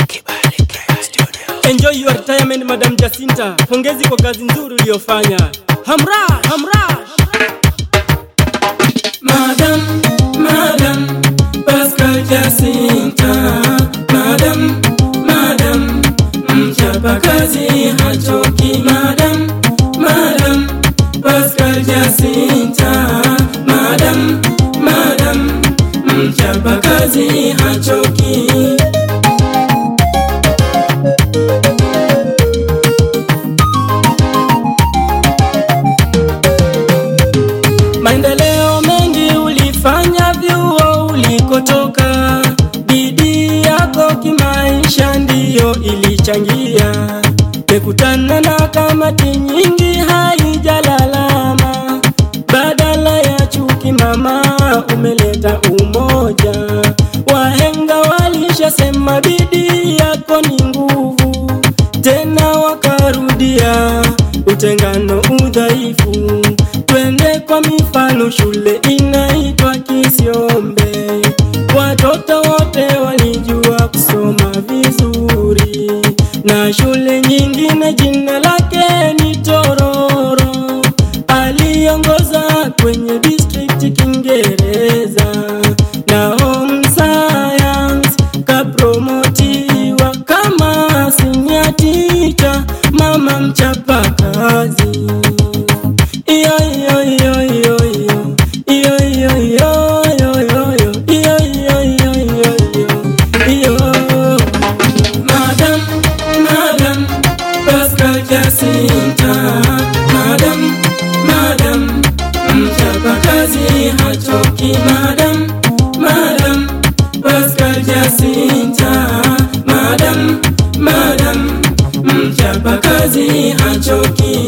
Enjoy your retirement Madam Jacinta. Pongezi kwa kazi nzuri uliyofanya. Hamra, hamra. Madam, Madam, Pascal Jacinta, Madam, Madam, mchapa kazi hachoki, Madam, Madam, Pascal Jacinta, Madam, Madam, mchapa kazi hachoki. Maendeleo mengi ulifanya vyuo ulikotoka, bidii yako kimaisha ndiyo ilichangia. Mekutana na kamati nyingi haijalalama, badala ya chuki mama umeleta umoja. Wahenga walishasema bidii yako ni nguvu, tena wakarudia utengano udhaifu. Twende kwa mifano, shule inaitwa Kisiombe, watoto wote walijua kusoma vizuri, na shule nyingine jina lake ni Tororo, aliongoza kwenye district Kiingereza na home science kapromotiwa kama senior teacher, mama mchapa kazi. Iyo iyo iyo iyo iyo iyo iyo iyo iyo iyo iyo iyo iyo iyo iyo iyo Madam, Madam, Pascal Jacinta, Madam, Madam, mchapa kazi hachoki, Madam, Madam, Pascal Jacinta, Madam, Madam, mchapa kazi hachoki.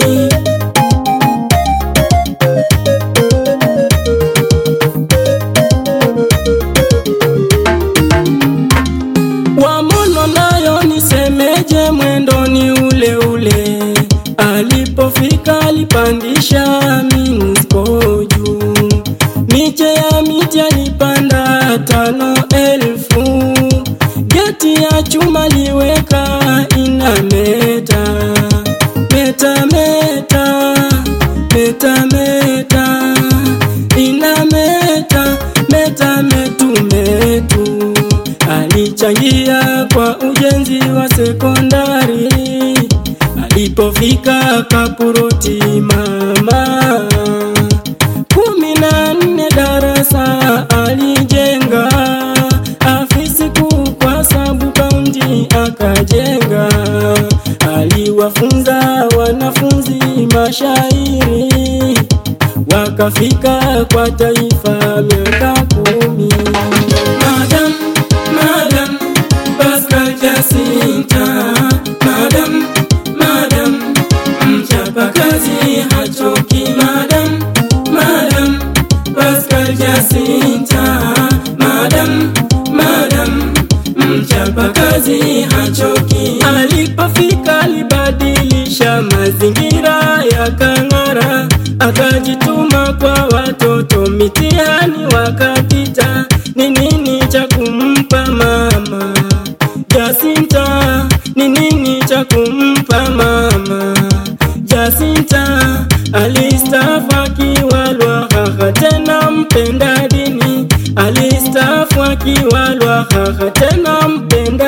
Wamono nayo nisemeje, mwendo ni ule ule. Alipofika alipandisha minsko juu, miche ya miti alipanda tano elfu, geti ya chuma liweka inameta meta meta meta meta inameta meta metu metu alichangia kwa ujenzi wa sekondari alipofika Kapuroti mama kumi na nne darasa alijenga afisi kuu kwa sabu kaunti akajenga aliwafunza wanafunzi mashairi wakafika kwa taifa miaka kumi. Madam, Madam, Pascal Jacinta, Madam, Madam, mchapa kazi hachoki, Madam, Madam, Pascal Jacinta, Madam, Madam, mchapa kazi hachoki. Alipofika alibadilisha mazingira yakang'ara, akajituma kwa watoto, mitihani wakapita. Ni nini cha kumpa mama Jacinta? Ni nini cha kumpa mama Jacinta? Alistaafu akiwa Lwahaha, tena mpenda dini. Alistaafu akiwa Lwahaha, tena mpenda